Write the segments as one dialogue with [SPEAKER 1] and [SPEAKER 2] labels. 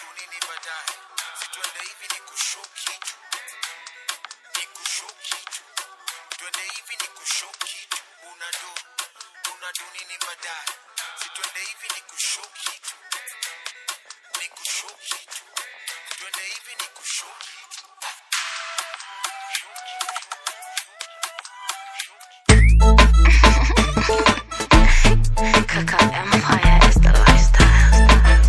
[SPEAKER 1] unadu nini baadaye situende hivi ni kushow kitu ni kushow kitu twende hivi ni kushow kitu unadu unadu nini baadaye situende hivi ni kushow kitu ni kushow kitu twende hivi ni kushow kitu
[SPEAKER 2] Kaka Empire is the lifestyle.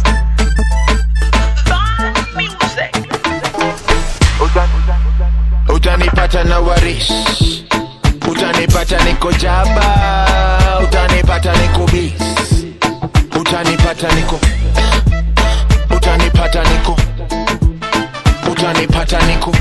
[SPEAKER 1] utanipata na warish utanipata niko jaba utanipata niko bis utanipata niko utanipata niko utanipata niko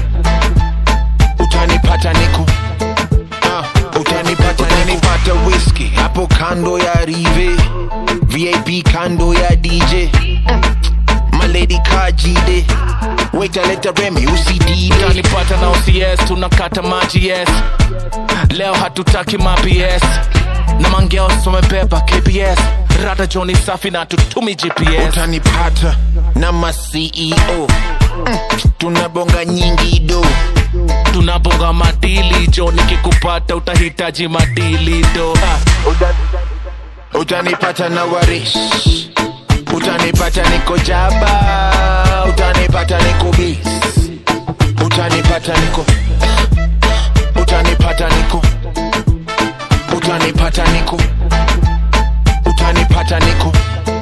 [SPEAKER 1] utanipata niko Ah, utanipata utanipata whisky hapo kando ya rive vip kando ya dj maledi kajide waitaleta remi usidide
[SPEAKER 3] utanipata na OCS tunakata maji yes leo hatutaki maps na mangeos wamebeba kps rada joni safi na tutumi gps
[SPEAKER 1] utanipata na maceo mm, tunabonga nyingi do
[SPEAKER 3] tunabonga madili jo nikikupata utahitaji madili do Ah,
[SPEAKER 1] utanipata na warish utanipata niko jaba utanipata niko bis utanipata niko utanipata niko utanipata niko utanipata niko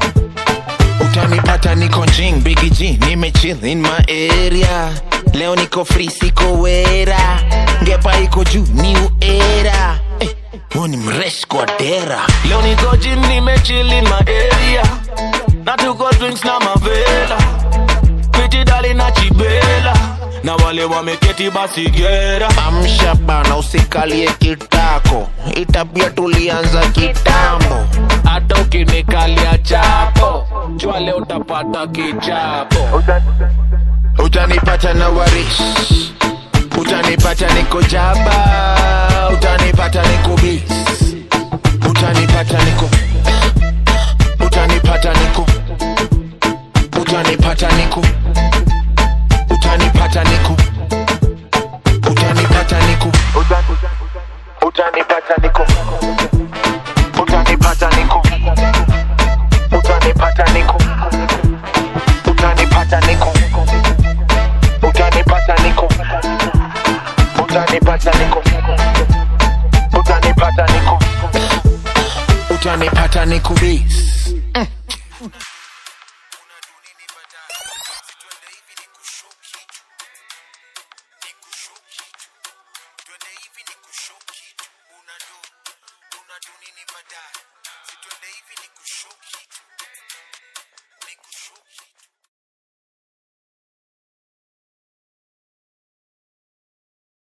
[SPEAKER 1] utanipata niko jing bigi g nimechill in my area leo niko free siko wera ngepa iko juu new era eh, huu ni mresh kwa dera
[SPEAKER 3] leo niko jim nimechili maeria na tuko drinks na mavela pitidali na chibela na wale wameketi basi gera
[SPEAKER 1] amsha bana usikalie kitako itabia tulianza kitambo
[SPEAKER 3] hata ukinikalia chapo jua leo utapata kichapo
[SPEAKER 1] utanipata na warish utanipata niko jaba utanipata niko bis utanipata niko utanipata niko utanipata niko utanipata niko utanipata niko utanipata niko utanipata niko utanipata niko utanipata niko utanipata niko utanipata niko utanipata niko utanipata niko bis Unadu nini baadaye? Situende hivi ni kushow kitu